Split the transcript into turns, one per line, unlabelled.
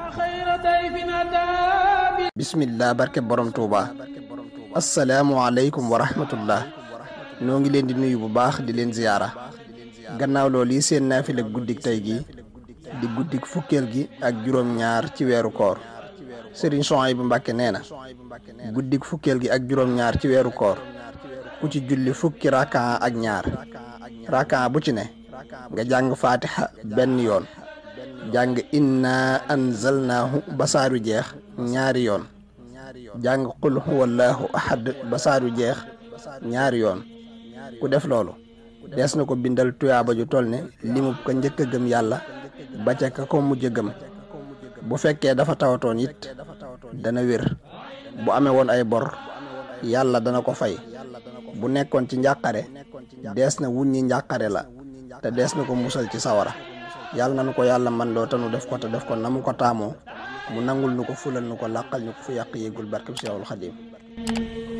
bismillah barke borom tuuba asalaamualeykum wa rahmatullah noo ngi leen di nuyu bu baax di leen ziyaara gannaaw loolu yi seen naafila guddik tey gi di guddik fukkeel gi ak juróom-ñaar ci weeru koor sëriñ Souhaïbou Mbàkke nee na guddik fukkeel gi ak juróom-ñaar ci weeru koor ku ci julli fukki rakaa ak ñaar rakaa bu ci ne nga jàng faatiha benn yoon jàng inna anzalnaahu basaaru jeex ñaari yoon jàng qul huwallahu ahad basaaru jeex ñaari yoon ku def loolu dees na ko bindal tuyaaba ju toll ne limub ko njëkk a gëm yàlla ba ca ka ko mujj a gëm bu fekkee dafa tawatoon it dana wér bu amee woon ay bor yàlla dana ko fay bu nekkoon ci njàqare dees na wuññi njàqare la te dees na ko musal ci sawara yàlla na nu ko yàlla man loo te nu def ko te def ko na mu ko taamoo mu nangul nu ko fulal nu ko làqal ñu ko fu yàq yéegul barkeb Seexul Xadiim